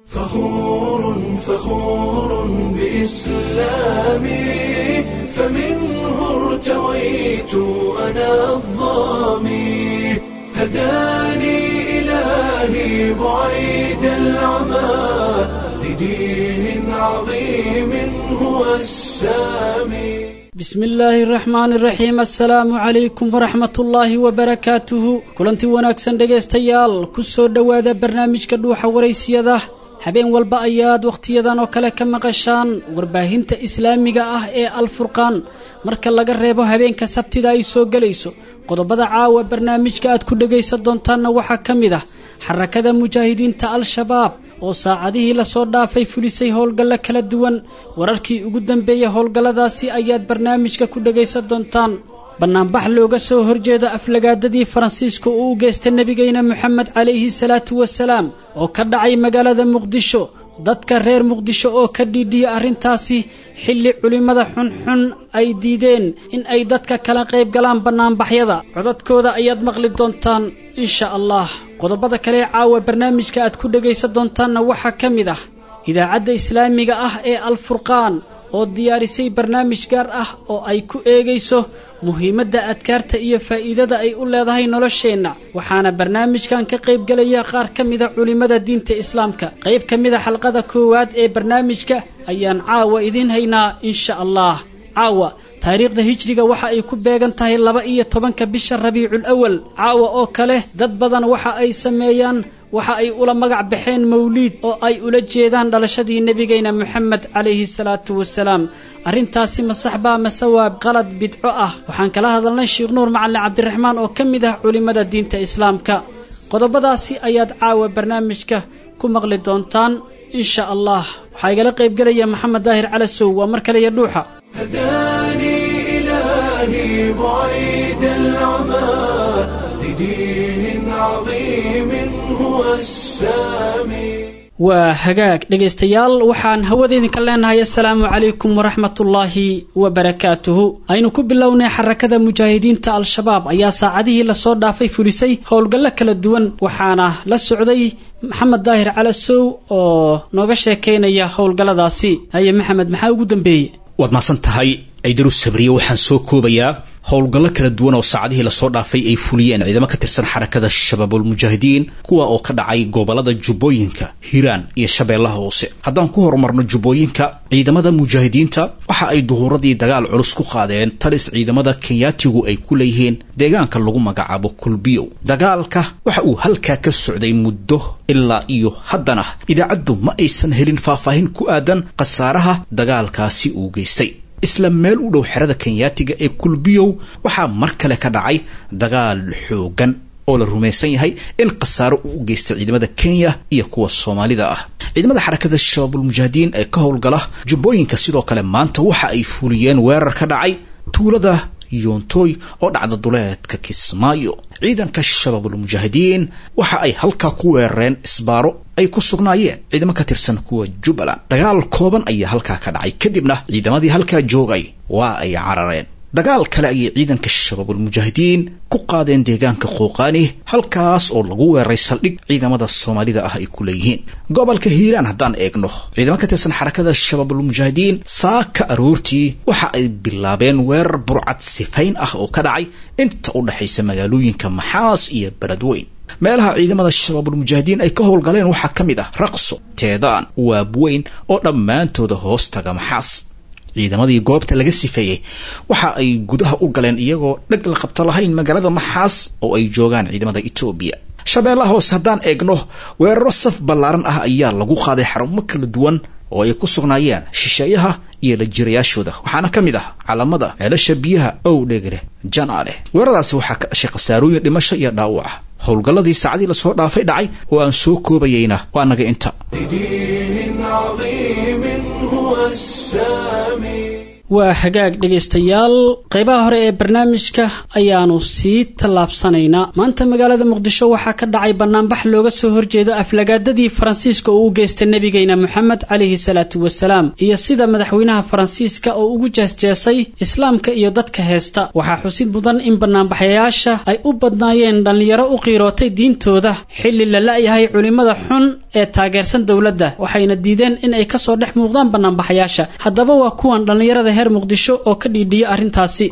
فخور فخور بإسلامي فمنه ارتويت أنا الظامي هداني إلهي بعيد العمى لدين عظيم هو السامي bismi illaahi araxmaani iraxiim assalaamu calaykum waraxmat ullaahi wabarakaatuhu kulanti wanaagsan dhegaystayaal ku soo dhowaada barnaamijka dhuuxa waraysiyada habeen walba ayaad wakhtiyadan oo kale ka maqashaan warbaahinta islaamiga ah ee alfurqaan marka laga reebo habeenka sabtida ay soo gelayso qodobada caawa barnaamijka aad ku dhegaysan doontaanna waxaa ka mid ah xarakada mujaahidiinta al-shabaab oo saacadihii lasoo dhaafay fulisay howlgallo kala duwan wararkii ugu dambeeyey howlgalladaasi ayaad barnaamijka ku dhegaysan doontaan bannaanbax looga soo horjeedo aflagaadadii faransiiska uu u geystay nebigeyna moxamed calayhi salaatu wasalaam oo ka dhacay magaalada muqdisho dadka reer muqdisho oo ka dhiidhiya arrintaasi xilli culimmada xunxun ay diideen in ay dadka kala qayb galaan bannaanbaxyada codadkooda ayaad maqli doontaan insha allah qodobada kale ee caawa barnaamijka aad ku dhegaysan doontaanna waxaa ka mid ah idaacadda islaamiga ah ee alfurqaan oo diyaarisay barnaamij gaar ah oo ay ku eegayso muhiimadda adkaarta iyo faa'iidada ay u leedahay nolosheenna waxaana barnaamijkan ka qaybgelaya qaar ka mida culimmada diinta islaamka qayb ka mida xalqada koowaad ee barnaamijka ayaan caawa idiin haynaa insha allah caawa taariikhda hijriga waxa ay ku beegan tahay laba iyo tobanka bisha rabiicul awal caawa oo kale dad badan waxa ay sameeyaan waxa ay ula magac baxeen mawliid oo ay ula jeedaan dhalashadii nebigeyna moxamed calayhi salaatu wasalaam arrintaasi ma saxbaa mase waa qalad bidco ah waxaan kala hadalnay sheekh nuur macalin cabdiraxmaan oo ka mid ah culimmada diinta islaamka qodobadaasi ayaad caawa barnaamijka ku maqli doontaan insha allah waxaa igala qaybgelaya maxamed daahir calasow waa mar kale iyo dhuuxa هداني إلهي بعيد العمى لدين عظيم هو السامي waa hagaag dhegaystayaal waxaan hawadeydinka leenahay assalaamu calaykum waraxmatullaahi wabarakaatuhu aynu ku bilownay xarakada mujaahidiinta al-shabaab ayaa saacadihii lasoo dhaafay fulisay howlgallo kala duwan waxaana la socday maxamed daahir calasow oo nooga sheekaynaya howlgalladaasi haye maxamed maxaa ugu dambeeyey waad mahadsan tahay ciidaru sabriye waxaan soo koobayaa howlgallo kala duwan oo saacadihii lasoo dhaafay ay fuliyeen ciidamo ka tirsan xarakada shabaabulmujaahidiin kuwa oo ka dhacay gobolada jubbooyinka hiiraan iyo shabeellaha hoose haddaan ku horumarno jubbooyinka ciidamada mujaahidiinta waxa ay duhuuradii dagaal culus ku qaadeen talis ciidamada kenyaatigu ay ku leeyihiin deegaanka lagu magacaabo kulbiyow dagaalka waxa uu halkaa ka socday muddo ilaa iyo haddana idaacaddu ma aysan helin faahfaahin ku aadan khasaaraha dagaalkaasi uu geystay isla meel u dhow xerada kenyaatiga ee kulbiyow waxaa mar kale ka dhacay dagaal xoogan oo la rumaysan yahay in khasaaro uu u geystay ciidamada kenya iyo kuwa soomaalida ah ciidamada xarakada shabaabulmujaahidiin ee ka howlgala jubbooyinka sidoo kale maanta waxa ay fuliyeen weerar ka dhacay tuulada yoontoy oo dhacda duleedka kismaayo ciidanka shabaabulmujaahidiin waxa ay halkaa ku weerareen isbaaro ay ku sugnaayeen ciidamo ka tirsan kuwa jubbaland dagaal kooban ayaa halkaa ka dhacay kadibna ciidamadii halkaa joogay waa ay carareen dagaal kale ayay ciidanka shabaabulmujaahidiin ku qaadeen deegaanka qooqaani halkaas oo lagu weeraray saldhig ciidamada soomaalida ah ay ku leeyihiin gobolka hiiraan haddaan eegno ciidamo ka tirsan xarakada shabaabulmujaahidiin saaka aroortii waxa ay bilaabeen weerar burcad sifayn ah oo ka dhacay inta u dhexaysa magaalooyinka maxaas iyo beledweyn meelaha ciidamada shabaabulmujaahidiin ay ka howlgaleen waxaa ka mid ah raqso teedaan waabweyn oo dhammaantooda hoos taga maxaas ciidamadii goobta laga sifeeyey waxa ay gudaha u galeen iyagoo dheg la qabto lahayn magaalada maxaas oo ay joogaan ciidamada etoobiya shabeellaha hoose haddaan eegno weeraro saf ballaaran ah ayaa lagu qaaday xarumo kala duwan oo ay ku sugnaayeen shisheeyaha iyo la jirayaashooda waxaana ka mid ah calamada ceelasha biyaha ow dhegre janaale weeraradaasi waxaa ka dhashay khasaarooyin dhimasho iyo dhaawac ah howlgalladii saacadii lasoo dhaafay dhacay oo aan soo koobayeyna waa naga inta لدين عظيم هو السامي waa hagaag dhegaystayaal qaybaha hore ee barnaamijka ayaanu sii tallaabsanaynaa maanta magaalada muqdisho waxaa ka dhacay banaanbax looga soo horjeedo aflagaadadii faransiiska oo u geystay nebigeyna moxamed calayhi salaatu wasalaam iyo sida madaxweynaha faransiiska oo ugu jeesjeesay islaamka iyo dadka heesta waxaa xusid mudan in banaanbaxayaasha ay u badnaayeen dhallinyaro u qiirootay diintooda xilli la la-yahay culimmada xun ee taageersan dowladda waxayna diideen in ay kasoo dhex muuqdaan banaanbaxayaasha haddaba waa kuwan dhallinyarada heer muqdisho oo ka dhiidhiya arrintaasi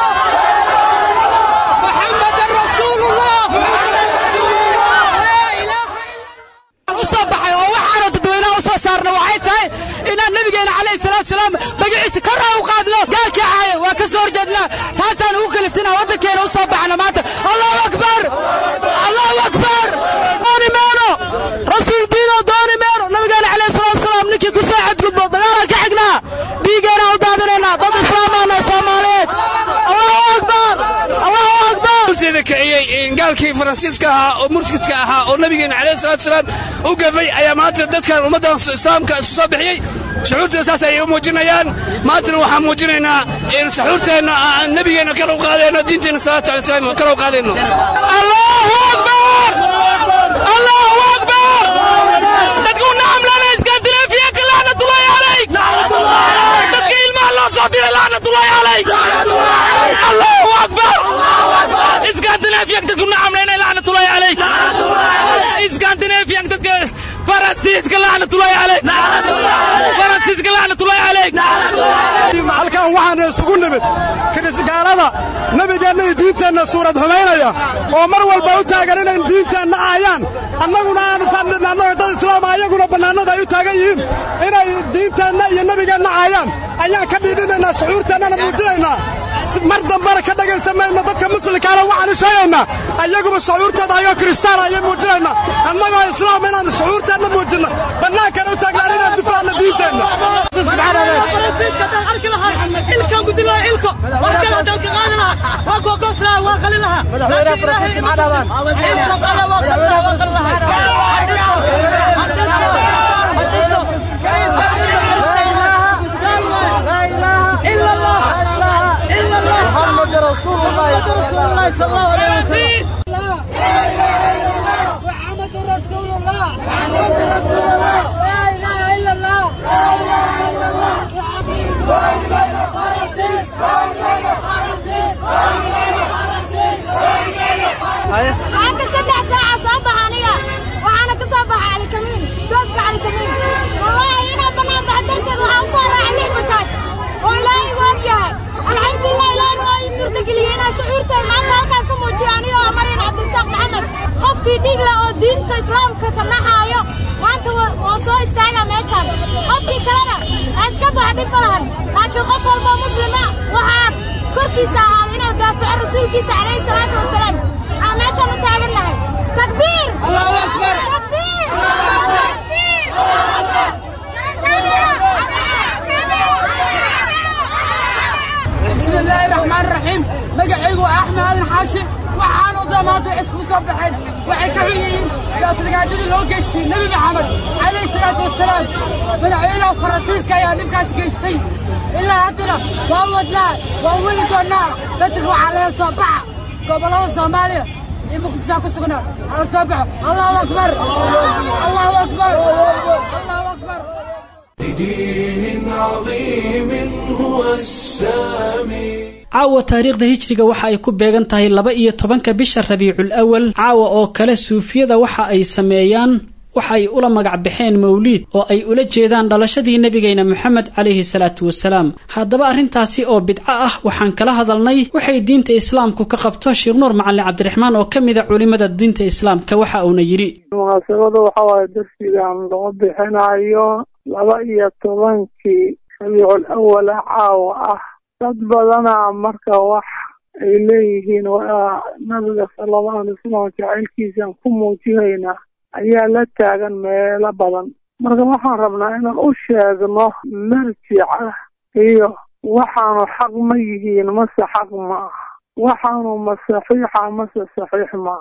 usoo baxay oo waxaanu dadweynaha usoo saarna waxay tahay inaan nabigeena calayhi salaatu salaam magaciisa kora u qaadno gaalkii caaya waa ka soo horjeednaa taasaan ugu kaliftina waddankeena usoo baxna maanta allahu akbar allahu akbar dooni meeno rasuul diino dooni meeno nabigeena calayhi salaatu salaam ninkii ku soo xadgudbo dagaalaan ka xignaa dhiigeena u daadinaynaa dad islaamaana soomaaliyeed allahu akbar allahu akbar sida kiciyey gaalkii faransiiska ahaa oo murtidka ahaa oo nabigeena calayhi salaatu salaam u gafay ayaa maanta dadkan ummaddan islaamka isu soo bixiyey shucuurteeda saas ayay u muujinayaan maantana waxaan muujinaynaa in saxuurteenna aan nabigeenna kala u qaadayno diinteenna salaatu alay salaam kala u qaadayno allahu akbar allahu akbar dadku nacamlana iskandinafiyanka lacnatullahi calayk dadka ilmaha loo soo diray lacnatullahi calayk allahu akbar iskandinafiyanka dadku nacamlana lacnatullahi calayk iskandinafiyanka dadka faransiiska lacnatullahi calayk faransiiska lacnatullahi calayk halkan waxaan isugu nimid kirisgaalada nebigeenna iyo diinteenna suurad xumaynaya oo mar walba u taagan inay diinteenna aayaan annaguna aanu fadhina annaga dad islaama ayaguna bannaanada ay u taagan yihiin inay diinteenna iyo nebigeenna aayaan ayaan ka dhiidhinaynaa shucuurteennana muujinaynaa mar dambena ka dhegaysan mayno dadka muslimkaana waxaanu sheegaynaa ayaguba shucuurteeda ayoo kristaan ayay muujinaynaa annagoo islaam inaanu shucuurteenna muujinno bannaankana u taagnaan inaan difaacno diinteenna محمد رسول الله رسول الله صلى الله عليه وسلم محمد رسول الله محمد رسول الله لا اله الا الله لا اله الا الله waxaan ka saddex saaca soo baxa aniga waxaana ka soo baxa calikamiin gooska calikamiin wallaahi inaa bannaan baxa darteed waxaan usoo raacay lix bajaaj oo ilaahay igu ogyahay alxamdulilah ilaahna waa ii suurtageliyey inaan shucuurteed maanta halkaan ka muujiyo aniga oo maryan cabdirasaaq maxamed qofkii dhiigla oo diinta islaamka ka naxaayo maanta waa soo istaagaa meeshaan qofkii kalena ha iska baxa dhib ma lahan laakiin qof walboo muslima waxaa korkiisa ahaaday inuu daafaco rasuulkiisa calayhi salaatu wasalaam waxaan meeshaan u taagannahay takbiir allahu akbar takbiir takbiir بسم الله الرحمن الرحيم مقعيق وأحمد هذا حاشي waxaan u damaanta isku soo baxeen waxay ka xun yihiin gaaflagaadadii loo geystay nebi maxamed calayhi salaatu wasalaam madaxweynaha faransiiska ayaa dhibkaas geystay ilaa haddana waa wadnaa waa wadi doonnaa dadka waxaa laga soo baxa gobollada soomaaliya iyo muqdishaa ku sugnaa hala soo baxo allahu akbar allahu akbar allahu akbar لدين عظيم هو السامي caawa taariikhda hijriga waxa ay ku beegan tahay laba iyo tobanka bisha rabiicul awal caawa oo kale suufiyada waxa ay sameeyaan waxa ay ula magac baxeen mawliid oo ay ula jeedaan dhalashadii nebigeyna moxamed calayhi salaatu wasalaam haddaba arrintaasi oo bidco ah waxaan kala hadalnay waxay diinta islaamku ka qabto sheekh nuur macalin cabdiraxmaan oo ka mida culimada diinta islaamka waxa uuna yidhi munaasabada waxaa waaye darsigan lagu bixinayo laba iyo tobankii rabiicul awala caawa ah dad badana marka wax ay leeyihiin waa nabiga sala allahu alay wasalam jacaylkiisaan ku muujinaynaa ayaa la taagan meelo badan marka waxaan rabnaa inaan u sheegno marjica iyo waxaanu xaq ma yihiin mase xaq ma aha waxaanu ma saxiixa mase saxiix ma aha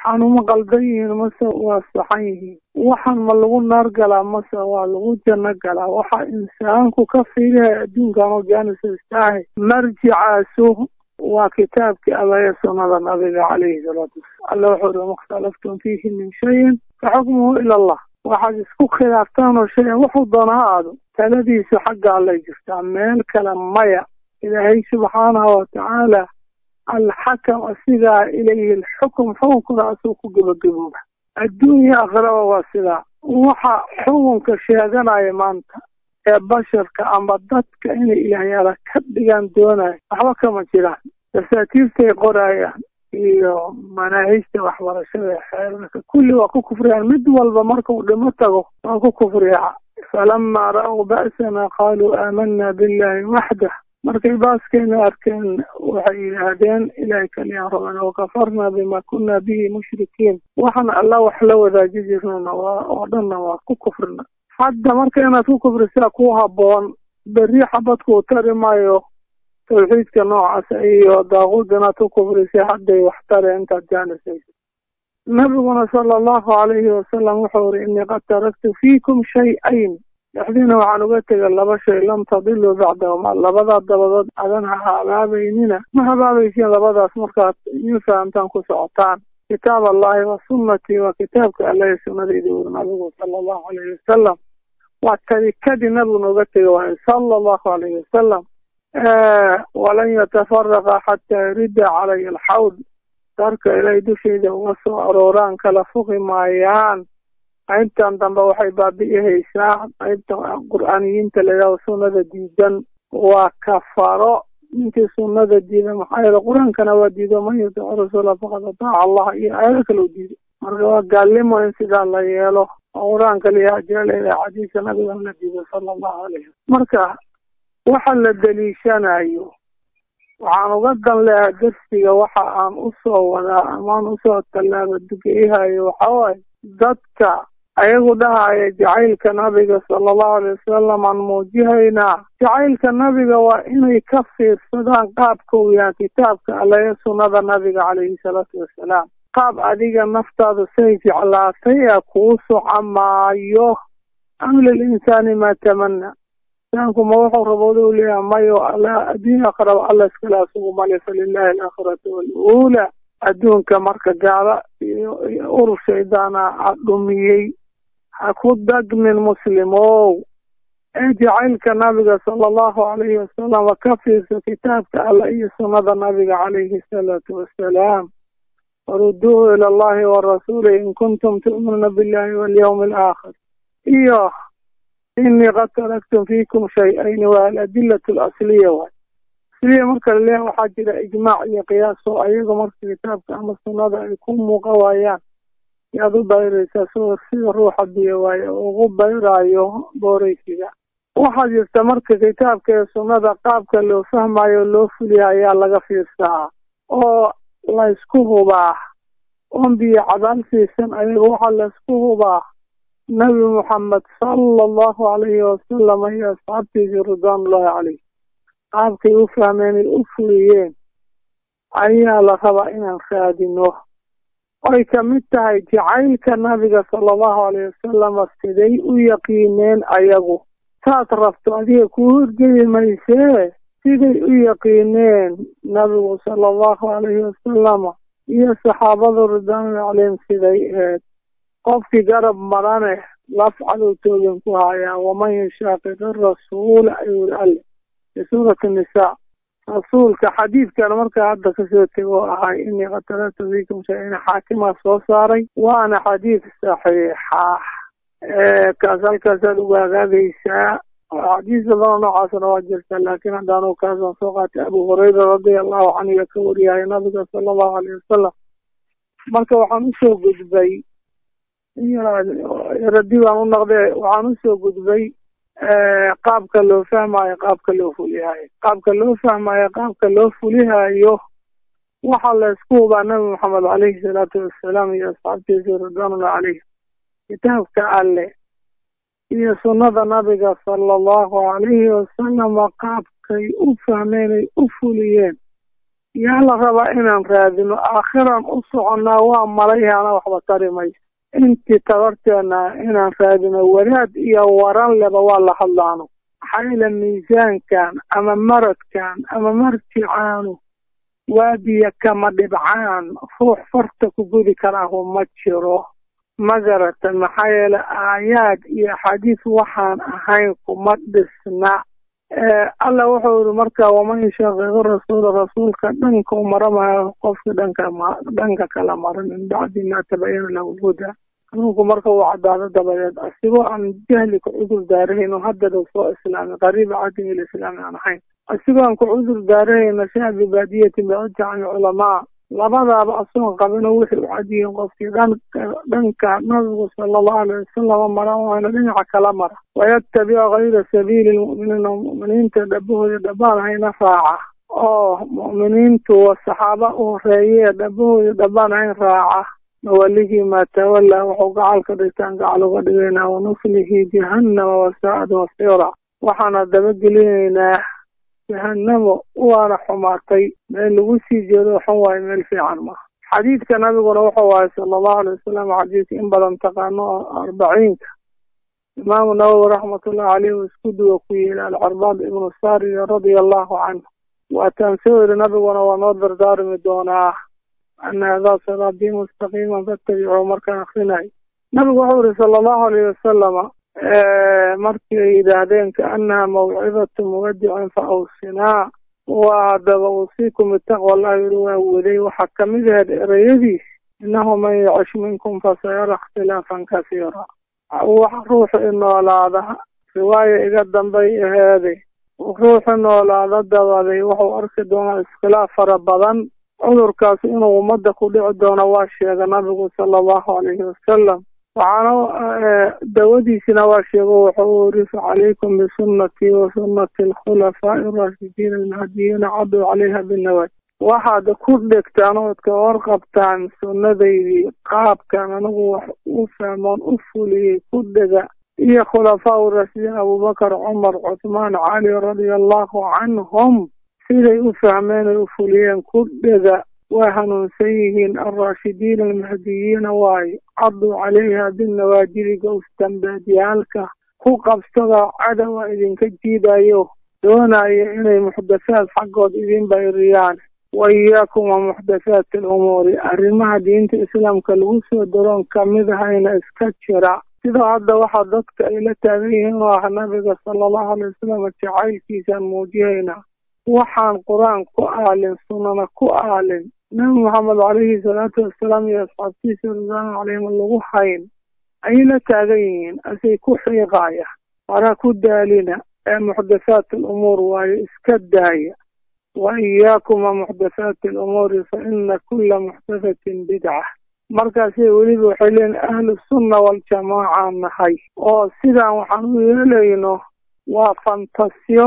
waxaan uma qaldan yihiin mase waa saxan yihiin waxaan ma lagu naar galaa mase waa lagu janno galaa waxa insaanku ka fiilaya adduunkan oo jaanisastaahay marjicaasu waa kitaabkii abaya sunnada nabiga calayhi salaatu wasalam alla wuxuu uri makhtalaftum fiihi min shayin fa xukmuhu ila allah waxaad isku khilaaftaan oo shayan wuxuu doona ha aado taladiisu xagga allay jirtaa meel kale maya ilaahay subxaanahu watacaala alxakam asigaa ilayhi alxukm xukunkuna asuu ku gebagabooba adduunya akhraba waa sidaa waxa xukunka sheeganaya maanta ee basharka ama dadka inay ilaahyaala ka dhigaan doonayo waxba kama jiraan dasaatiirtay qorayaan iyo manaahijta waxbarashada xeerarka kulli waa ku kufriyaan mid walba markuu dhimo tago waa ku kufriyaa falamaa ra'w ba'sana qaaluu aamanaa billahi waxdah markay baaskeena arkeen waxay yidhaahdeen ilaahay kaliyaan rabana wakafarnaa bima kunna bihi mushrikiin waxaan alla wax la wadaaji jirnana waa oo dhanna waa ku kufrina hadda marka inaad ku kufrisaa ku habboon berri xabadkuu tari maayo tawxiidka noocaasa iyo daaquud inaad ku kufrisay hadday wax tare intaad jaanisayso nabiguna sala allahu calayhi wasalam wuxuu uri innii qad taraktu fiikum shay-ayn dhexdiina waxaan uga tegay laba shay lam tadiluu bacdahuma labadaa dabadood adan ha habaabaynina ma habaabaysiin labadaas markaad in fahamtaan ku socotaan kitaab allahi wa sunnatii waa kitaabka allahi sunnadaydi uri nabigu sala allahu alayhi wasalam waa tarikadii nabigu nooga tegay waayo sala allahu alayhi wasalam walan yatafaraqa xataa yarida calaya alxawd darka ilaahay dushayda uga soo arooraan kala fuqi maayaan qaybtan dambe waxay baabi'ihaysaa qaybta qur'aaniyiinta layidhahdo sunnada diidan waa kafaro ninkii sunnada diida maxaa yeele qur-aankana waa diido man yutiic rasuula faqad ataaca allah iyo aayado kale u diido marka waa gaalnimo in sidaa la yeelo oo qur-aanka liyaa jeelaya xadiiska nabigan la diido sala allahu alayh marka waxa la deliishanayo waxaan uga dan leeha darsiga waxa aan usoo wadaa amaan usoo tallaaba dugeeyahayo waxa waaye dadka ayagu dhahaya jacaylka nabiga sala allahu alay wasalam aan muujihaynaa jacaylka nabiga waa inay ka fiirsadaan qaabka uu yahay kitaabka alle sunnada nabiga calayhi salaatu wassalaam qaab adiga naftaada say jeclaatay ee kuu soco maayo am lilinsaani maa tamana insaanku ma wuxuu rabooda u leeyaha mayo alla adduunya aqraba alla iskale asugu male falilahi alaakhiratu waluula adduunka marka gaala iyo urur shaydaana a dhumiyey ha ku dagmin muslimow ee jacaylka nabiga sala allahu calayhi wasalam wa ka fiirsa kitaabka alla iyo sunnada nabiga calayhi asalaatu wassalaam waruduuhu ila allahi warasuuli in kuntum tu'minuuna billahi walyawmi alaakhir iyo inii qad taraktum fiikum shay-ayni waa aladilatu alasliya waay asliya marka laleeyahay waxaa jira ijmaac iyo qiyaas oo ayaga marka kitaabka ama sunnada ay ku muuqa waayaan yaad u bayraysaa soo sida ruuxa biyo waaye ugu bayraayo booraysiga waxaa jirta marka kitaabka ee sunnada qaabka loo fahmayo loo fuliya ayaa laga fiirsaa oo laysku hubaa oon biyo cadaal siisan ayaga waxaa laysku hubaa nabi moxamed sala allahu calayhi wasalam iyo asxaabtiisii ridwaanullahi caleyh qaabkay u fahmeen ay u fuliyeen ayaa la rabaa inaan raadino oy ka mid tahay jacaylka nabiga sala allahu alayh wasalama siday u yaqiineen ayagu saad rabto adiga kuu horgeli maysee siday u yaqiineen nabigu sala allahu alayhi wasalama iyo saxaabadu ridwaanullahi caleyhim siday eed qofkii garab marane laf cadow toogan ku hayaa waman yushaaqiqi rasuula ayuu iri alle fi suurati nisaa rasuulka xadiidkan markaa hadda kasoo tego oo ahay inii qad taraktu fiikum shay-in xaakimaa soo saaray waana xadiid saxiixa kaas halkaasaad ugu hagaagaysaa xadiis badanoo noocaasna waa jirta laakiin haddaanu kaasaan soo qaatay abu hurayra radia allahu canhu iyo ka wariyahay nabiga sala allahu alayh wasalam marka waxaan usoo gudbay radi baan u noqdee waxaan usoo gudbay qaabka loo fahmayo qaabka loo fulihayo qaabka loo fahmayo qaabka loo fulihayo waxaa laysku hubaa nabi maxamed caleyhi salaatu wassalaam iyo asxaabtiisii ridwaanullah caleyh kitaabka alle iyo sunnada nabiga sala allahu calayhi wasalama qaabkay u fahmeen ay u fuliyeen yaa la rabaa inaan raadino aakhiraan u soconnaa waa malayhaana waxba tari mayso intii tabarteena inaan raadino wadaad iyo waran leba waa la hadlaano maxaa yeele miisaankan ama maradkan ama marjicaanu waadiya kama dhibcaan ruux farta ku gudi karaahu ma jiro ma garata maxaa yeele aayaad iyo axaadiis waxaan ahayn kuma dhisna alla wuxuu yihi marka waman yushaqiqi rasuula rasuulka dhanka u maramayo qofka dhanka dhanka kala mara min bacdi ma tabayana lahu lhuda hanuunku marka uu cadaado dabadeed asigoo aan jahli ku cudur daarahayno haddada soo islaamay qariiba cadin ilislaami aan ahayn asigoo aan ku cudur daarahayno shaa bibaadiyatin bicujacami culamaa labadaaba asoon qabino wixii u cadiyiin qofkii dhanka dhanka nabigu sala allahu alay wasalam mara waana dhinaca kala mara wayattabica kayra sabiili lmu'miniina mu'miniinta dhabahooda dhabaan hayna raaca oo mu'miniintu saxaaba u horeeyee dhabahooda dhabaan hayn raaca nawalihii maa tawallaa wuxuu gacal ka dhigtaan gacal uga dhigaynaa wanuslihi jahannama wasaa'ad masiira waxaana dabagelinaynaa jahanamo waana xumaatay meel lagu sii jeedo xun waayo meel fiican maaha xadiidka nabiguna wuxuu waaye sala allahu alay wasalam xadiidka in badan taqaano oo arbaciinka imaamu nawowi raxmatullahi caleyh uu isku duwa ku yeeli alcarbaad ibnu sariya radia allahu canhu waataan soo yiri nabiguna waa noo dardaarmi doonaa ana hadaa siraatii mustaqiiman fatabicuu markaan akrinayo nabigu wuxuu yihi sala allahu alayh wasalama markii ay yidhaahdeen kaanaha mawcidatu muwadicin fa awsinaa waa haddaba uusiikum bitaqwa allah yiri waa waday waxaa kamid ahayd ereyadiis innahu man yacish minkum fasayara ikhtilaafan kasiira wax ruuxu inoolaada riwaaya iga dambay aheeday ruuxu noolaada dabaday wuxuu arki doonaa iskhilaaf fara badan cudurkaas inuu ummadda ku dhici doono waa sheega nabigu sala allahu alayhi wasalam waxaana dawadiisina waa sheego wuxuu uri facalaykum bisunnatii wa sunnati alkhulafaa'i araashidiin almahdiyiina caduu calayha binawaj waxaad ku dhegtaan ood ka warqabtaan sunnadaydii qaabkan anigu wax u fahmoon u fuliyey ku dhega iyo khulafaa raashidiin abubakar cumar cuthmaan cali radia allahu canhum siday u fahmeen ay u fuliyeen ku dhega waa hanuunsan yihiin alraashidiin almahdiyiina waayo caduu calayha binnawaajidi gowstambeedyaalka ku qabsada cadowa idinka jiidayo doonayo inay muxdathaad xaggood idin bayriyaan wa iyaakum wa muxdathaati alumuuri arrimaha diinta islaamka lagu soo daroon kamid ahayna iska jira sidoo hadda waxaa dadka ay la taagan yihiin oo ah nabiga sala allahu alay wasalam jacaylkiisaan muujihayna waxaan qur-aan ku aalin sunnana ku aalin nabi maxamed calayhi salaatu wasalaam iyo asxaabtiisa ridwaanu calayhim lagu hayn ayay la taagan yihiin asay ku xiiqaaya waraa ku daalina ee muxdathaat alumuur waayo iska daaya wa iyaakum wa muxdathaati alumuuri fa ina kula muxdathatin bidca markaasay weliba waxay leeyiin ahlu sunna waljamaaca nahay oo sidaan waxaan u yeelayno waa fantasyo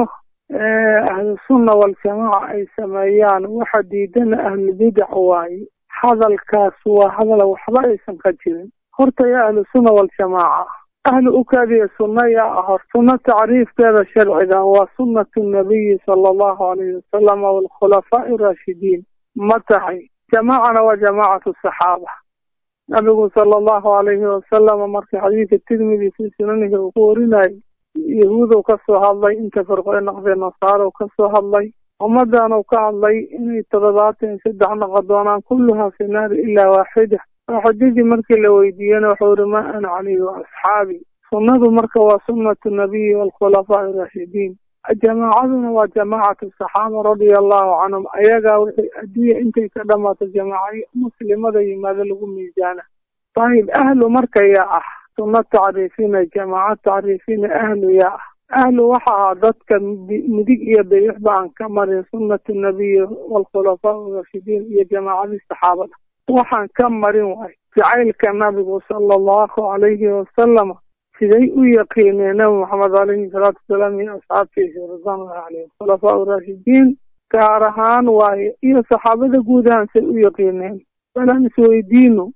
ahlusunna waljamaaca ay sameeyaan waxa diidana ahlubidac waaye hadalkaas waa hadal waxba aysan ka jirin horta yaa ahlusunna waljamaaca ahlu ukaadiya sunna yaa ahor sunna tacriifkeeda sharciga waa sunnatu nabiyi sala allahu alayhi wasalam waalkhulafaa'i araashidiin ma tahay jamaacana waa jamaacatu saxaaba nabigu sala allahu alayhi wasalama markii xadiidka tirmidi fii sunanihi uu ku warinayo yahuudow ka soo hadlay inta firqoe naqdee nasaarow ka soo hadlay ummaddaanu ka hadlay inay toddobaatan iyo saddex noqo doonaan kulluhaa fi naari ilaa waaxida waaxidadii markii la weydiiyena wuxuu yihi ma ana calayhi wa asxaabi sunnadu marka waa sunnatu nabiyi waalkhulafaa'i raashidiin jamaacaduna waa jamaacatu saxaaba radia allahu canhum ayagaa wixii adduunya intay ka dhamaato jamaaca muslimada yimaado lagu miisaana ayib ahlu marka yaa ah sunna tacriifina jamaaca tacriifina ahlu yaa ah ahlu waxa ahaa dadka midig iyo bidixba aan ka marin sunnatu nabiyi waalkhulafaa rashidiin iyo jamaacadii saxaabada waxaan ka marin waay jacaylka nabigu sala allahu calayhi wasalama siday u yaqiineen nabi maxamed calayhi salaatu wasalaam iyo asxaabtiisa ridwaanulahi caleyhim khulafaa raashidiin gaar ahaan waaye iyo saxaabada guud ahaan say u yaqiineen balaan isweydiino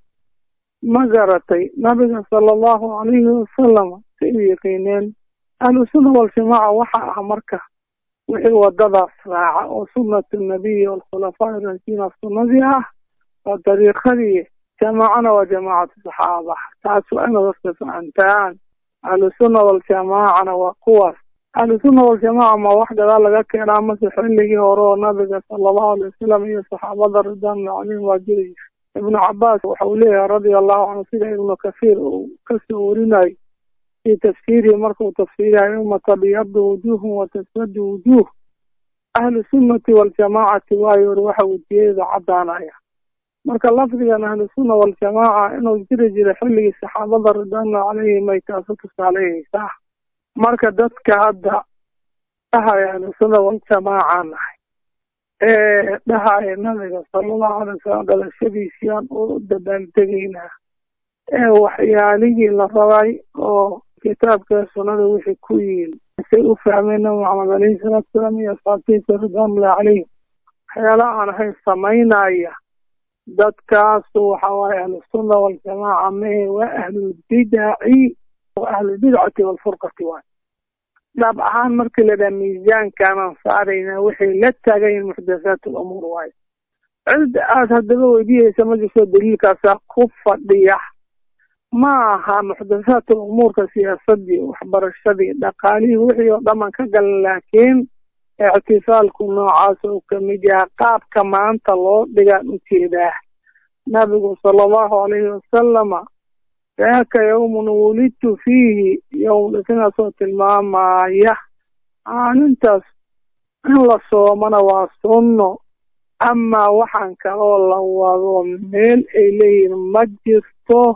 ma garatay nabiga sala allahu calayhi wasalama say u yaqiineen ahlu sunna waljamaaca waxa ah marka wixii wadadaas raaca oo sunnatu nabiyi walkhulafaa irashiina sunnadii ah waa dariiqadii jamaacana waa jamaacatu saxaaba taas waa inaad horta fahantaan ahlusunna waljamaacana waa kuwaas ahlusunna waljamaaca ma wax gadaal laga keenaa mase xilligii hore oo nabiga sala allahu alay wasalam iyo saxaabada ridwaanullah calayhim waa jiri ibnu cabaas waxa uu leeyahay radia allahu canhu sida ibnu kathiir uu kasoo warinayo fii tafsiirihi markuu tafsiirayo yowma tabyadu wujuuhum wa taswadu wujuuh ahlu sunnati waljamaacati waayo ori waxa wejiyada caddaanaya marka lafdigan ahlusunna waljamaaca inuu jiri jiray xilligii saxaabada ridwaanullah calayhim ay taasu tusaaleyeysaa marka dadka hadda dhahaya ahlusunna waljamaaca nahay ee dhahaya nabiga salallahu alay wasalam dhalashadiisiaan u dabaaldegaynaa ee waxyaalihii la rabay oo kitaabka sunnada wixii ku yiil say u fahmeen nabi maxamed alayhi salaatu salaam iyo asxaabtiisa ridwanullahi calayhim waxyaalaha aan ahayn samaynaya dadkaasu waxa waaye ahlusunna waljamaaca mehe waa ahlulbidaci wa ahlulbidcati waalfurqati waay dhaab ahaan markii la dhaha miisaankaanaan saaraynaa waxay la taagayiin muxdathaat alumuur waayo cid aad haddaba weydiyeysa ma jirto daliilkaasaa ku fadhiya ma aha muxdathaat alumuurka siyaasadii waxbarashadii dhaqaalihii wixii oo dhaman ka galan laakiin ictifaalku noocaas oo kamid yaha qaabka maanta loo dhigaan ujeedaa nabigu sala allahu alayhi wasalama daaka yowmun wulidtu fiihi yowm dhisinaasoo tilmaamaya maalintaas in la soomana waa sunno amaa waxaan kaloo la wado meel ay leeyihiin ma jirto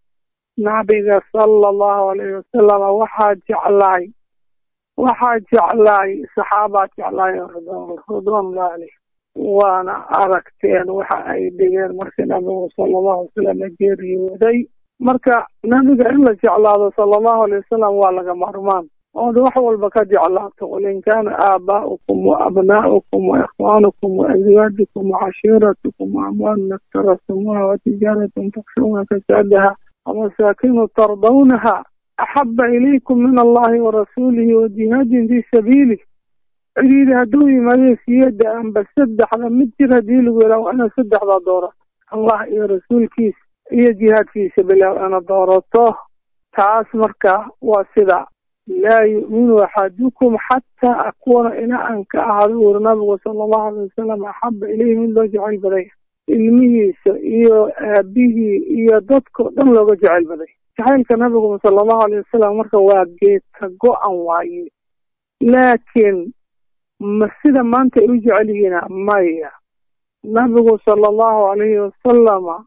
nabiga sala allahu alayhi wasalama waxaa jeclaay waxaa jeclaay saxaabaa jeclaay ridwanullahi caleyh waana aragteen waxa ay dhigeen markii nabigu sala allahu alay wasalam geeriyooday marka nabiga in la jeclaado sala allahu alay wasalam waa laga maarmaan ood wax walba ka jeclaato qul in kaana aabaa'ukum wa abnaa'ukum wa ikhwaanukum wa azwaajukum wa cashiiratukum wa amwaalun iqtarastumuuha wa tijaaratun takshuuna kasaadaha ومساكن ترضونها أحب إليكم من الله ورسوله وجهاد في سبيله عيد هدوي ما يسيد أن بسدح لمجر هديل ولو أنا سدح ذا دورة الله يا رسول كيس إيه جهاد في سبيله وأنا دورته تعاس مركا وسدا لا يؤمن أحدكم حتى أكون إلى أن كأهدور النبي صلى الله عليه وسلم أحب إليه من لو جعل بديه ilmihiisa iyo aabihii iyo dadkao dhan looga jecel baday jacaylka nabigu sala allahu alayh wasalam marka waa geedka go-an waaye laakiin ma sida maanta ay u jecel yihiina maya nabigu sala allahu alayhi wasalama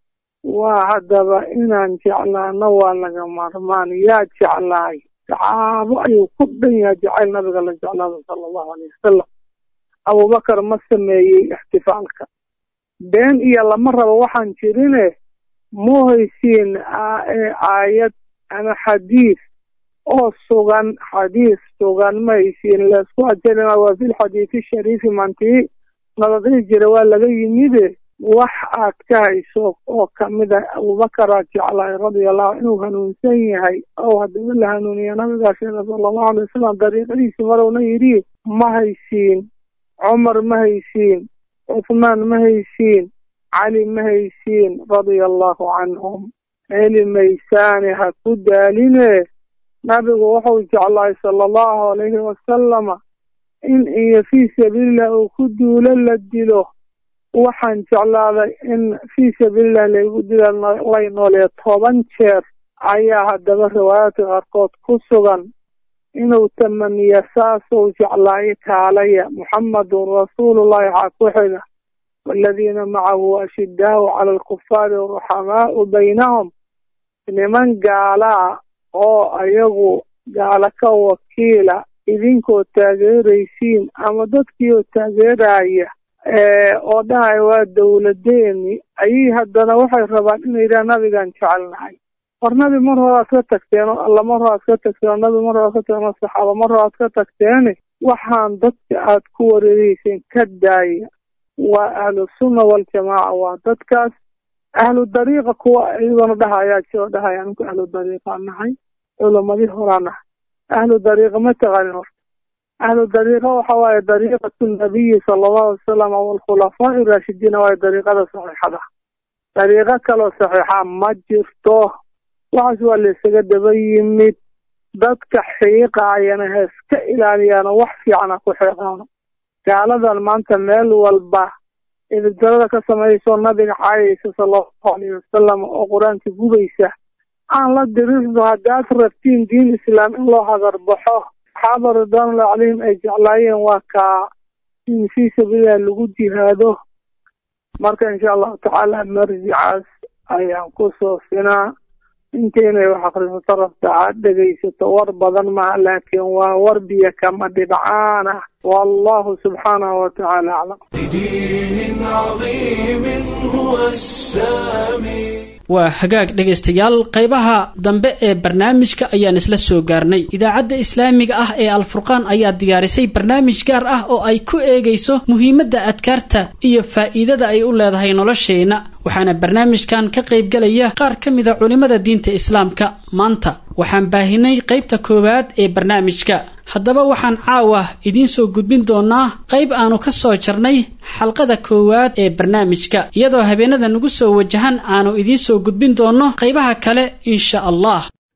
waa haddaba inaan jeclaano waa laga maarmaan yaa jeclaay saxaabo ayuu ku dhan yahay jacayl nabiga la jeclaado sala allahu alayh wasalam abubakar ma sameeyey ixtifaalka been iyo lama rabo waxaan jirine mu haysiin aayad ama xadiis oo sugan xadiis sugan ma haysiin laisku ajelina waa fi lxadiisi shariifi mantii nabadii jira waa laga yimide wax aad ka hayso oo kamid a abubakaraad jeclaay radiallahu inuu hanuunsan yahay oo haddaba la hanuuniya nabigaa sheega sala allahu alay wasalam dariiqadiisi marowna yidhi ma haysiin cumar ma haysiin cuthmaan ma haysiin cali ma haysiin radia allahu canhum heli maysaane ha ku daaline nabigu wuxuu jeclaay sala allahu alayhi wasalama in iyo fii sabiililah uu ku duulo la dilo waxaan jeclaaday in fii sabiililah laygu dila lay noolee toban jeer ayaa haddaba riwaayaadka qaarkood ku sugan inuu tamaniya saasuu jeclaayo kaalaya muxamadun rasuulullahi waxaa ku xiga waaladiina macahu ashidaau cala alkufaari ruxamaau baynahum niman gaalaa oo ayagu gaalo ka wakiila idinkoo taageeraysiin ama dadkiioo taageeraya oo dhahaya waa dowladeeni ayay haddana waxay rabaan inay yidhaha nabigaan jecelnahay war nabi mar horaad ka tagteen oo alla mar horaad ka tagteen oo nabi mar horaad ka tagteen oo saxaaba mar horaad ka tagteene waxaan dadka aad ku wareereyseen ka daaya waa ahlu sunna waljamaaca waa dadkaas ahlu dariiqa kuwa iyagona dhahayaa jiro dhahaya aninku ahlu dariiqaa nahay culamadii horaa nahay ahlu dariiqa ma taqaanin horta ahlu dariiqa waxa waaye dariiqatu nabiyi sala allahu alay wasalam waalkhulafaa'i raashidiina waaye dariiqada saxiixada dariiqo kaloo saxiixa ma jirto waxaas waa la isaga daba yimid dadka xiiqaayana ha iska ilaaliyaano wax fiicana ku xiiqaano gaaladan maanta meel walba idibdarada ka samayso nabiga caayaysa sala allahu alayhi wasalam oo qur-aanka gubaysa aan la dirirno haddaad rabtiin diin islaam in loo hagarbaxo saxaaba ridwaanullah calayhim ay jeclaayeen waa kaa in fii sabiililah lagu jihaado marka insha allahu tacaala marjicaas ayaan ku soofinaa intaynay wax akhrisato rabta aad dhegaysato war badan maha laakiin waa war biyo kama dhibcaan ah wallahu subxaanahu watacaala aclam بدين عظيم هو السامي waa hagaag dhegaystayaal qaybaha dambe ee barnaamijka ayaan isla soo gaarnay idaacadda islaamiga ah ee alfurqaan ayaa diyaarisay barnaamij gaar ah oo ay ku eegayso muhiimadda adkaarta iyo faa'iidada ay u leedahay nolosheenna waxaana barnaamijkan ka qaybgalaya qaar ka mida culimmada diinta islaamka maanta waxaan baahinay qaybta koowaad ee barnaamijka haddaba waxaan caawa idiin soo gudbin doonaa qayb aanu ka soo jarnay xalqada koowaad ee barnaamijka iyadoo habeenada nagu soo wajahan aanu idiin soo gudbin doonno qaybaha kale insha allah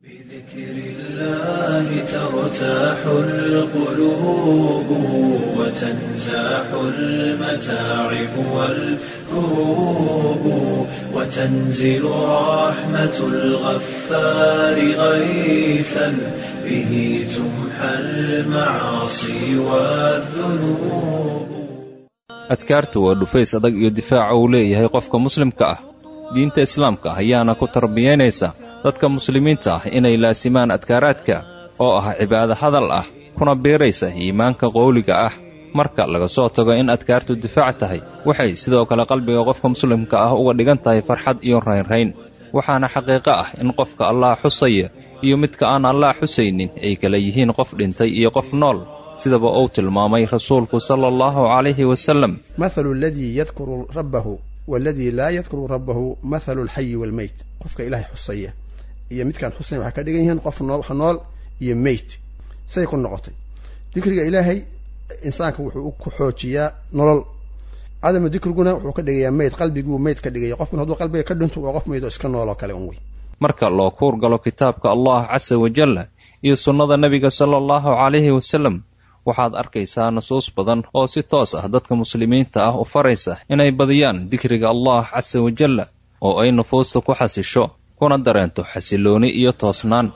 الله ترتاح القلوب وتنزاح المتاعب والكروب وتنزل رحمة الغفار غيثا به تمحى المعاصي والذنوب adkaartu waa dhufays adag iyo difaaca uu leeyahay qofka muslimka ah diinta islaamka ayaana ku tarbiyaynaysa dadka muslimiinta ah inay laasimaan adkaaraadka oo ah cibaado hadal ah kuna biiraysa iimaanka qowliga ah marka laga soo tago in adkaartu difaac tahay waxay sidoo kale qalbiga qofka muslimka ah uga dhigan tahay farxad iyo raynrayn waxaana xaqiiqo ah in qofka allaah xusaya iyo midka aan allaah xusaynin ay kala yihiin qof dhintay iyo qof nool sidaba uu tilmaamay rasuulku sala allahu calayhi wasallam mathalu aladii yadkuru rabbahu waaladii laa yadkuru rabbahu mathalu alxayi waalmeyt qofka ilaahay xusaya iyo midkaan xusayn waxay ka dhigan yihiin qof noo wax nool iyo meyt say ku noqotay dikriga ilaahay insaanka wuxuu ku xoojiyaa nolol cadamu dikriguna wuxuu ka dhigayaa meyd qalbiguu meyd ka dhigaya qofkun hadduu qalbiga ka dhinto waa qof meyd oo iska nool oo kale un wey marka loo kuur galo kitaabka allah casa wajalla iyo sunnada nebiga sala allahu calayhi wasallam waxaad arkaysaa nusuus badan oo si toos ah dadka muslimiinta ah u faraysa inay badiyaan dikriga allah casa wajalla oo ay nufuusta ku xasisho kuna dareento xasilooni iyo toosnaan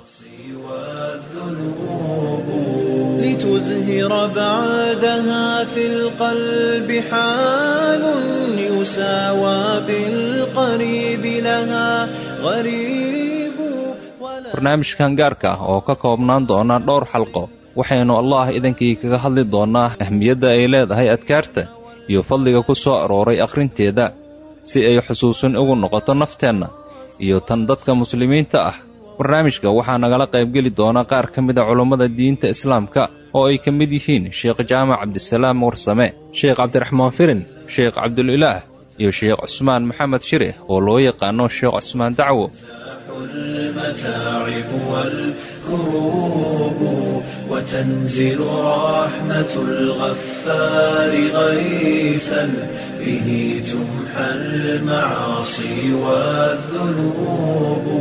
لتزهر بعدها في القلب حال يساوى بالقريب لها غريب barnaamijkan gaarka ah oo ka koobnaan doona dhowr xalqo waxaynu allah idankii kaga hadli doonnaa ahmiyadda ay leedahay adkaarta iyo fadliga ku soo arooray akhrinteeda si ay xusuusin ugu noqoto nafteenna iyo tan dadka muslimiinta ah barnaamijka waxaa nagala qaybgeli doona qaar ka mida culummada diinta islaamka oo ay ka mid yihiin sheekh jaamac cabdisalaam warsame sheekh cabdiraxmaan firin sheekh cabdulilaah iyo sheekh cusmaan maxamed shire oo loo yaqaano sheekh cusmaan dacwo المتاعب والكروب وتنزل رحمة الغفار غيثا به تمحى المعاصي والذنوب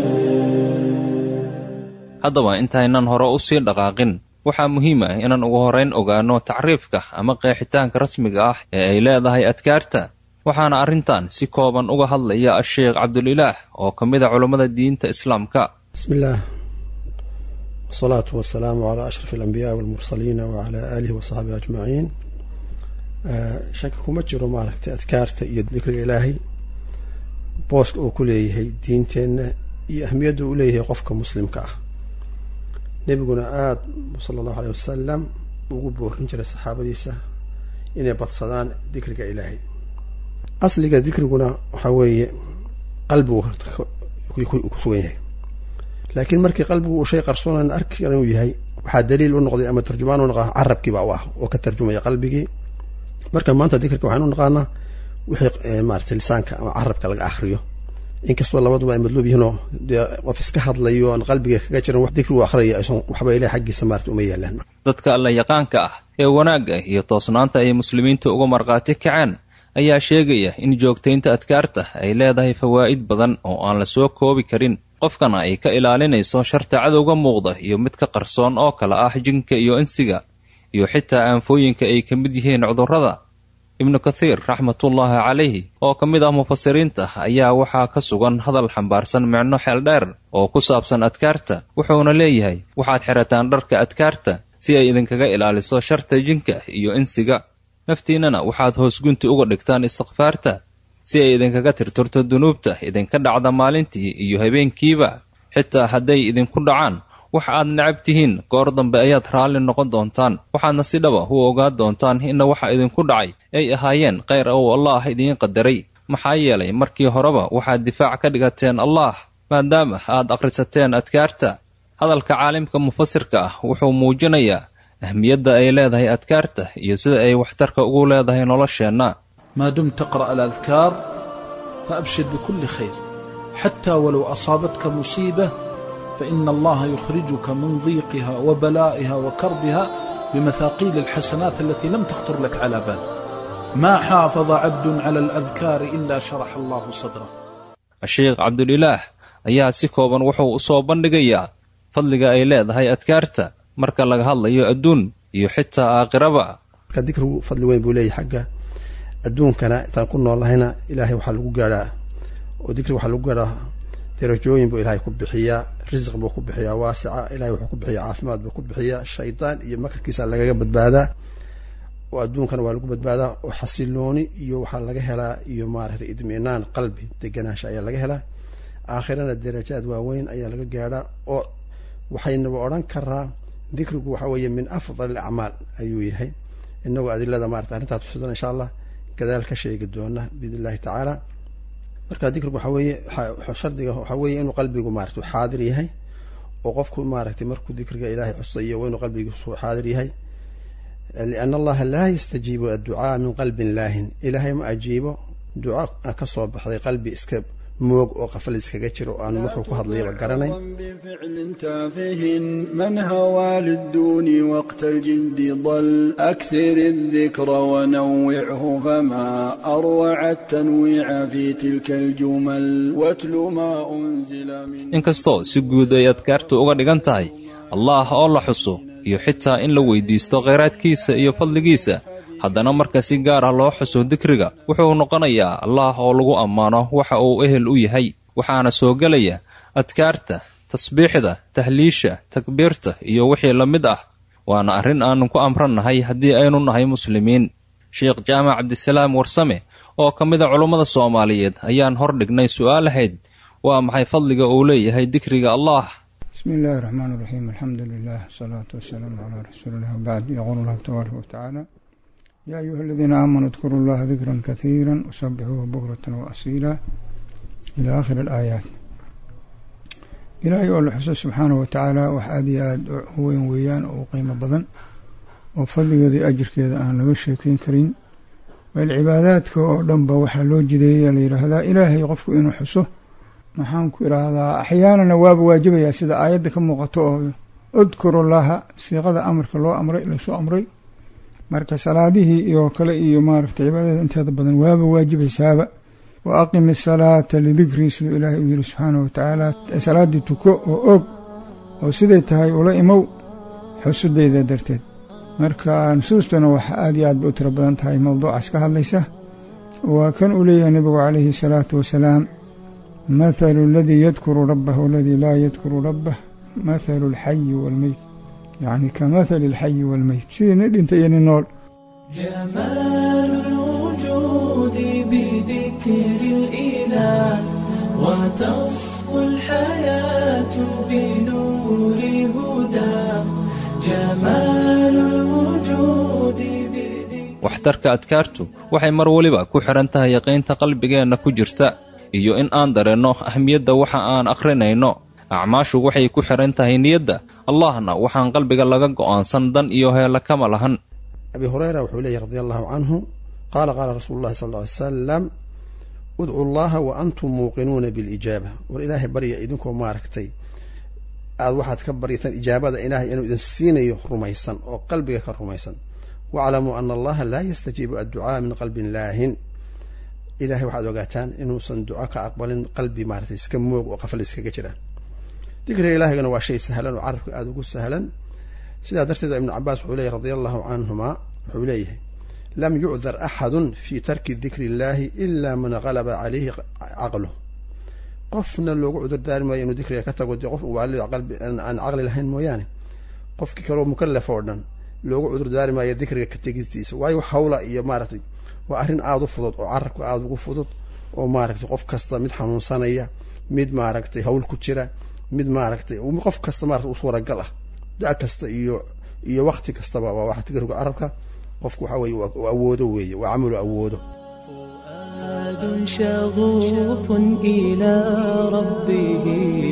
haddaba intaynan hore u sii dhaqaaqin waxaa muhiim ah inaan ugu horrayn ogaanno tacriifka ama qeexitaanka rasmiga ah ee ay leedahay adkaarta waxaana arrintan si kooban uga hadlaya a-sheekh cabdulilaah oo ka mid a culummada diinta islaamka bismi illaah wasalaatu wasalaamu calaa ashraf alambiyaai walmursaliina wacalaa aalihi wa saxbihi ajmaciin shaki kuma jiro maaragtay adkaarta iyo dikriga ilaahay booska uu ku leeyahay diinteenna iyo ahmiyadda uu leeyahay qofka muslimka ah nebiguna aada sala allahu aleyh wasalam ugu boorin jiray saxaabadiisa inay badsadaan dikriga ilaahay asliga dikriguna waxaa weeye qalbigu ku sugan yahay laakiin markii qalbigu uu shay qarsoonan arki inuu yahay waxaa daliil u noqday ama tarjumaan u noqda carabkiiba u ah oo ka tarjumaya qalbigii marka maanta dikrika waxaan u naqaanaa wixii maarata lisaanka ama carabka laga akriyo inkastoo labaduba ay madluub yihiinoo dee qof iska hadlayo aan qalbiga kaga jiran wax dikrigu akhraya aysan waxba ilaah xaggiisa maarata uma yaalaan dadka alla yaqaanka ah ee wanaagga iyo toosnaanta ay muslimiinta uga markhaati kaceen ayaa sheegaya in joogtaynta adkaarta ay leedahay fawaa'id badan oo aan la soo koobi karin qofkana ay ka ilaalinayso sharta cadowga muuqda iyo mid ka qarsoon oo kale ah jinka iyo insiga iyo xitaa aanfooyinka ay ka mid yihiin cudurrada ibnu kathiir raxmatullaahi calayhi oo ka mid ah mufasiriinta ayaa waxaa ka sugan hadal xambaarsan micno xeeldheer oo ku saabsan adkaarta wuxuuna leeyahay waxaad xirataan dharka adkaarta si ay idinkaga ilaaliso sharta jinka iyo insiga naftiinnana waxaad hoosgunti uga dhigtaan istikfaarta si ay idinkaga tirtirto dunuubta idinka dhacda maalintii iyo habeenkiiba xitaa hadday idinku dhacaan wax aad necab tihiin goor dambe ayaad raalli noqon doontaan waxaadna si dhaba u ogaa doontaan inna waxa idinku dhacay ay ahaayeen khayr ou allaah idiin qadaray maxaa yeelay markii horeba waxaad difaac ka dhigateen allaah maadaama aad akhrisateen adkaarta hadalka caalimka mufasirka ah wuxuu muujinayaa ahmiyadda ay leedahay adkaarta iyo sida ay waxtarka ugu leedahay nolosheenna ما دمت تقرأ الأذكار فأبشر بكل خير حتى ولو أصابتك مصيبة فإن الله يخرجك من ضيقها وبلائها وكربها بمثاقيل الحسنات التي لم تخطر لك على بال ما حافظ عبد على الأذكار إلا شرح الله صدره sheekh cabdulilaah ayaa si kooban wuxuu u soo bandhigayaa fadliga ay leedahay adkaarta marka laga hadlayo adduun iyo xitaa aakhiraba marka dikrigu fadli weyn buu leeyahay xagga adduunkana intaan ku noolnahayna ilaahay waxaa lagu gaadhaa oo dikriga waxaa lagu gaadhaa darajooyin buu ilaahay ku bixiyaa risiq buu ku bixiyaa waasica ilahay wuxuu ku bixiyaa caafimaad buu ku bixiyaa shaydaan iyo makarkiisa lagaga badbaadaa oo adduunkana waa lagu badbaadaa oo xasilooni iyo waxaa laga helaa iyo maaragtay idminaan qalbi deganaansha ayaa laga helaa aakhirana darajaad waaweyn ayaa laga gaadhaa oo waxaynaba odhan karaa dikrigu waxa weeye min afdal acmaal ayuu yahay inagoo adilada maarata arrintaa tusidan insha allah gadaal ka sheegi doona biidn illahi tacaala marka dikrigu waxa weeye shardiga waxaa weeye inuu qalbigu maarata xaadir yahay oo qofku maaragtay markuu dikriga ilaahay xusayo waa inuu qalbigiisu xaadir yahay liana allaha laa yastajiibu adducaa min qalbin laahin ilaahay ma ajiibo duca ka soo baxday qalbi iska moog oo qafal iskaga jiro oo aan wuxuu ku hadlayaba garanayn بفعل تافه من هوى للدون وقت الجد ضل أكثر الذكر ونوعه فما أروع التنويع في تلك الجمل واتل ما أنزل من inkastoo si guud ay adkaartu uga dhigan tahay allaah oo la xuso iyo xitaa in la weydiisto khayraadkiisa iyo fadligiisa haddana marka si gaar ah loo xuso dikriga wuxuu noqonayaa allaah oo lagu ammaano waxa uu ehel u yahay waxaana soo gelaya adkaarta tasbiixda tahliisha takbiirta iyo wixii la mid ah waana arrin aannu ku amrannahay haddii aynu nahay muslimiin sheekh jaamac cabdisalaam warsame oo ka mid a culummada soomaaliyeed ayaan hor dhignay su'aalahayd waa maxay fadliga uu leeyahay dikriga allaah بسم الله الرحمن الرحيم الحمد لله والصلاة والسلام على رسول الله وبعد يقول الله تبارك وتعالى يا أيها الذين آمنوا اذكروا الله ذكرا كثيرا وسبحوه بكرة وأصيلا إلى آخر الآيات ilaahay oo la xuso subxaanahu watacaala wax aada iyo aada u weyn weeyaan oo u qiimo badan oo fadligeeda iyo ajirkeeda aan laga sheekeyn karin bal cibaadaadka oo dhanba waxaa loo jideeya la yidhaahdaa ilaahay qofku inuu xuso maxaan ku idhaahdaa axyaanana waaba waajibayaa sida aayadda ka muuqato oo udkuru llaha siiqada amarka loo amray lasoo amray marka salaadihii iyo kale iyo maaragtay cibaadada inteeda badan waaba waajibaysaaba wa aqimi asalaata lidikrii siduu ilaahay u yiri subxaanahu watacaala salaaddii tuko oo og oo siday tahay ula imow xusudayda darteed marka nusuustuna waxa aad iyo aad bay u tiro badan tahay mowduucaas ka hadlaysa waa kan uu leeyahay nebigu calayhi asalaatu wasalaam mathalu aladii yadkuru rabbah waladii laa yadkuru rabbah mathalu alxayi waalmeyt yacni ka mathali alxayi waalmeyt sidii nin dhinta iyo nin nool جمال الوجود بذكر الإله وتصفو الحياة بنور هدى جمال الوجود waxtarka adkaartu waxay mar weliba ku xidhan tahay yaqiinta qalbigeenna ku jirta iyo in aan dareenno ahmiyadda waxa aan akhrinayno acmaashu waxay ku xidhan tahay niyadda allahna waxaan qalbiga laga go'aansan dan iyo heella kama lahan abi hureyra wuxuu leeyahy radi allahu canhu qaala qaala rasuulu llahi sal ly salam udcu llaha wa antum muuqinuuna bilijaaba war ilaahay barya idinkoo maaragtay aad waxaad ka baryataan ijaabada ilaahay inuu idin siinayo rumaysan oo qalbiga ka rumaysan waclamuu ana allaha laa yastajiibu adducaa min qalbin laahin ilahay waxaad ogaataan inuusan duco ka aqbalin qalbi maaratay iska moog oo qafal iskaga jiraan dikriga ilaahigana waa shay sahlan oo carabka aada ugu sahlan sidaa darteed ibnu cabaas wuxuu leeyahy radia allahu canhuma wuxuu leeyahay lam yucdar axadun fi tarki dikri illahi ila man galaba calayhi caqluh qofna loogu cudurdaari maayo inuu dikriga ka tago dee qof waali aan caqli lahayn mooyaane qofkii kaleo mukalaf oo dhan loogu cudurdaari maayo dikriga ka tegistiisa waayo hawla iyo maaragtay waa arrin aada u fudud oo carabka aada ugu fudud oo maaragtay qof kasta mid xanuunsanaya mid maaragtay hawl ku jira mid maaragtay qof kasta maarata u suuragal ah da kasta iyo iyo wakti kastaba waa waxa dikriga carabka qofku waxa weye u awoodo weeye waa camalu awoodo فؤاد شغوف إلى ربه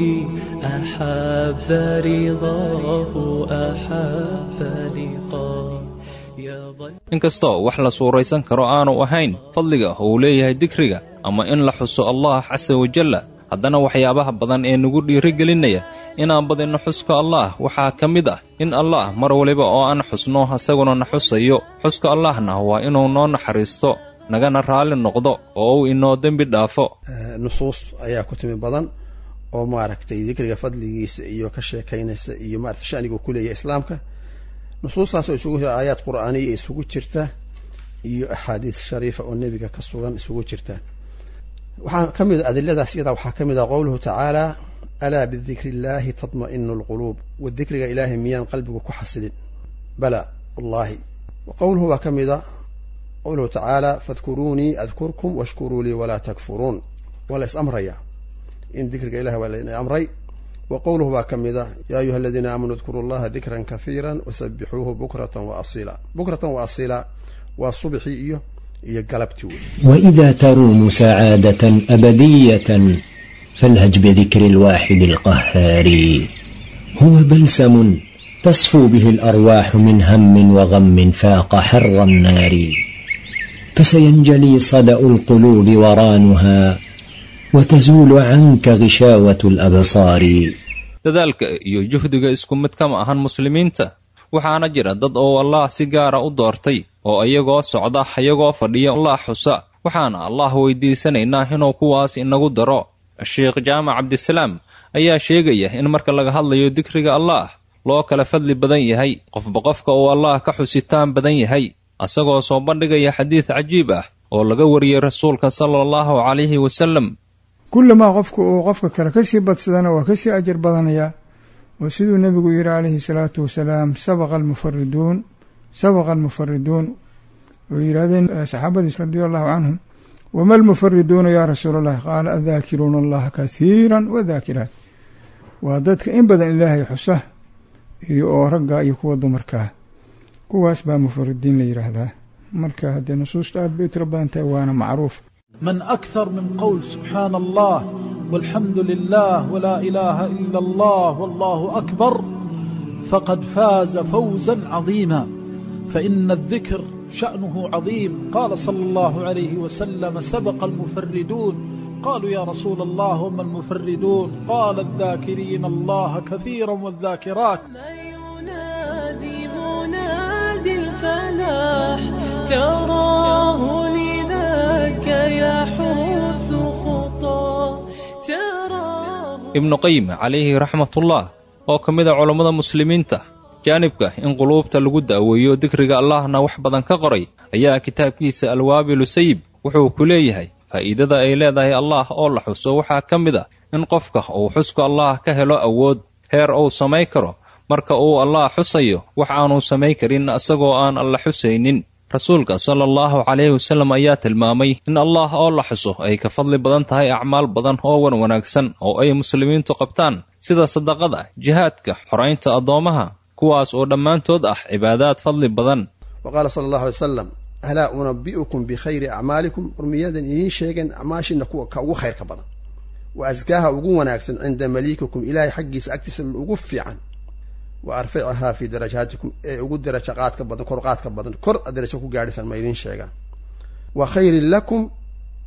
أحب رضاه أحب لقاه يظل inkastoo wax la suuraysan karo aanu ahayn fadliga uu leeyahay dikriga ama in la xuso allah casa wajalla haddana waxyaabaha badan ee nagu dhiirigelinaya inaan badinno xuska allaah waxaa ka mid ah in allaah mar waliba oo aan xusno isaguna na xusayo xuska allaahna waa inuu noo naxariisto nagana raalli noqdo oo uu inoo dembi dhaafo nusuus ayaa ku timi badan oo maaragtay dikriga fadligiisa iyo ka sheekaynaysa iyo maarata shaniga ku leeyahay islaamka nusuustaasoo isugu jira aayaad qur'aaniya isugu jirta iyo axaadiis shariifa oo nebiga ka sugan isugu jirta waxaa ka mid a adiladaas iyadaa waxaa ka mid ah qowluhu tacaala alaa bidikri illaahi tatma'inu alquluub wa dikriga ilaahay miyaan qalbigu ku xasilin bala wallaahi wa qowluhu baa ka mid a qowluhu tacaala fadkuruunii adkurkum washkuruu lii walaa takfuruun waa la is amraya in dikriga ilahi waa la amray wa qowluhu baa ka mid a yaa ayuha aladiina aamanuu adkuruu allaha dikran kahiira wasabixuuhu bukratan wa asiila bukratan wa asiila waa subxii iyo iyo galabtii wey وإذا تروم سعادة أبدية فالهج بذكر الواحد القهار هو بلسم تصفو به الأرواح من هم وغم فاق حر النار فسينجلي صدأ القلوب ورانها وتزول عنك غشاوة الأبصار dadaalka iyo juhdiga isku mid kama ahan muslimiinta waxaana jira dad oo allaah si gaara u doortay oo iyagoo socda iyagoo fadhiya allah xusa waxaana allah weydiisanaynaa inuu kuwaas inagu daro sheekh jaamac cabdisalaam ayaa sheegaya in marka laga hadlayo dikriga allaah loo kala fadli badan yahay qofba qofka uu allaah ka xusitaan badan yahay asagoo soo bandhigaya xadiid cajiib ah oo laga wariyey rasuulka sala allahu calayhi wasallam kullamaa qofku uu qofka kale kasii badsadana waa kasii ajar badanayaa oo siduu nebigu yidhi calayhi salaatu wasalaam sabaqa almufariduun sabaqa almufariduun oo yidhahdeen saxaabadiis radia allahu canhum wama almufariduuna yaa rasuula allahi qaala adaakiruuna allaha kathiira wadaakiraat waa dadka in badan ilaahay xusa iyo oo ragga iyo kuwa dumarkaa kuwaas baa mufaridiin la yidhaahdaa marka haddee nusuusta aad bay u tiro badan tahay waana macruuf من أكثر من قول سبحان الله والحمد لله ولا إله إلا الله والله أكبر فقد فاز فوزا عظيما فإن الذكر شأنه عظيم قال صلى الله عليه وسلم سبق المفردون قالوا يا رسول الله هم المفردون قال الذاكرين الله كثيرا والذاكرات ينادي منادي الفلاح تراه لذاك يحث خطاه تراه ibnu qayim calayhi raxmatullah oo ka mid a culammada muslimiinta jaanibka in quluubta lagu daaweeyo dikriga allahna wax badan ka qoray ayaa kitaabkiisa alwaabilu sayib wuxuu ku leeyahay faa'iidada ay leedahay allaah oo la xuso waxaa ka mid ah in qofka uu xuska allaah ka helo awood heer uu samay karo marka uu allaah xusayo wax aanuu samay karin isagoo aan alla xusaynin rasuulka sala allahu calayhi wasallam ayaa tilmaamay in allaah oo la xuso ay ka fadli badan tahay acmaal badan oo wan wanaagsan oo ay muslimiintu qabtaan sida sadaqada jihaadka xoraynta addoommaha kuwaas oo dhammaantood ah cibaadaad fadli badan wa qaala sala allahu alay wasalam alaa unabi'ukum bikhayri acmaalikum urmiyadan idiin sheegeen acmaashiina kuwa ka ugu khayrka badan wa askaaha ugu wanaagsan cinda maliikikum ilaahay xaggiisa agtiisa ugu fiican wa arfacahaa fii darajaatikum ee ugu daraja qaadka badan kor qaadka badan kor a darajo ku gaadhisan ma idiin sheegaan wa khayrin lakum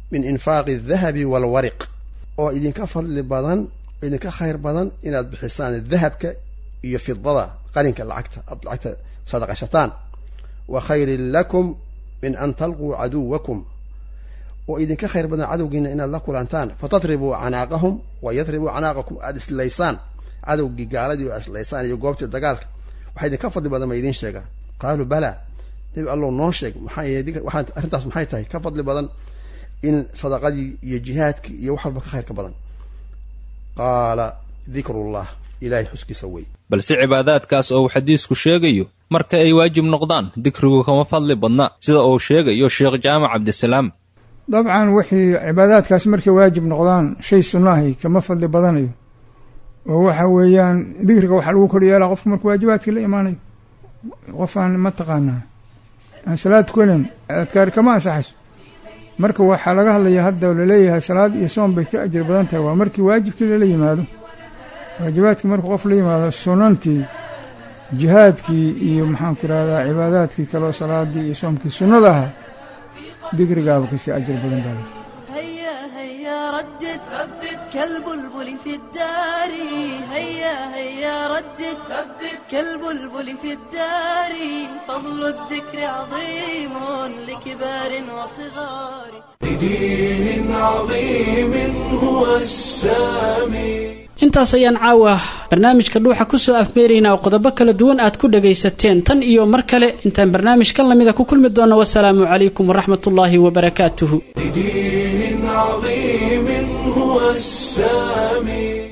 min infaaqi aldahabi waalwariq oo idinka fadli badan idinka khayr badan inaad bixisaan dahabka iyo fidada qalinka lacagta aad lacagta sadaqashataan wa khayrin lakum min an talquu caduwakum oo idinka khayr badan cadowgiina inaad la kulantaan fatadribuu canaaqahum wa yadribuu canaaqakum aada islaysaan cadowgii gaaladii oo islaysaan iyo goobtii dagaalka waxaa idinka fadli badan ma idiin sheegaa qaaluu balaa nebi allow noo sheeg maxaa waxaan arrintaas maxay tahay ka fadli badan in sadaqadii iyo jihaadkii iyo wax walba ka khayrka badan qaala dikrullah ilaahay xuskiisa wey balse cibaadaadkaas oo uu xadiisku sheegayo marka ay waajib noqdaan dikrigu kama fadli badna sida uu sheegayo sheekh jaamac cabdisalaam dabcan wixii cibaadaadkaas markay waajib noqdaan shay sunnahay kama fadli badanayo oo waxa weeyaan dikriga waxaa lagu kor yeelaa qofku markuu waajibaadkii la imaanayo qofaan ma taqaanaa aan salaad kulen adkaari kama ansaxayso marka waxaa laga hadlaya hadda laleeyahay salaad iyo soon bay ka ajir badan tahay waa markii waajibkii lala yimaado waajibaadkii markuu qof la yimaado sunantii jihaadkii iyo maxaanku irahdaa cibaadaadkii kaleo salaadii iyo soomkii sunnada ahaa dikrigaaba kasii ajir badan baa هيا هيا ردد ردد كالبلبل في الدار هيا هيا ردد ردد كالبلبل في الدار فضل الذكر عظيم لكبار وصغار بدين عظيم هو السامي intaas ayaan caawa barnaamijka dhuuxa kusoo afmeeraynaa oo qodobo kala duwan aad ku dhagaysateen tan iyo mar kale intaan barnaamijkan lamida ku kulmi doonno wasalaamu calaykum waraxmatullaahi wabarakaatuhu بدين عظيم هو السامي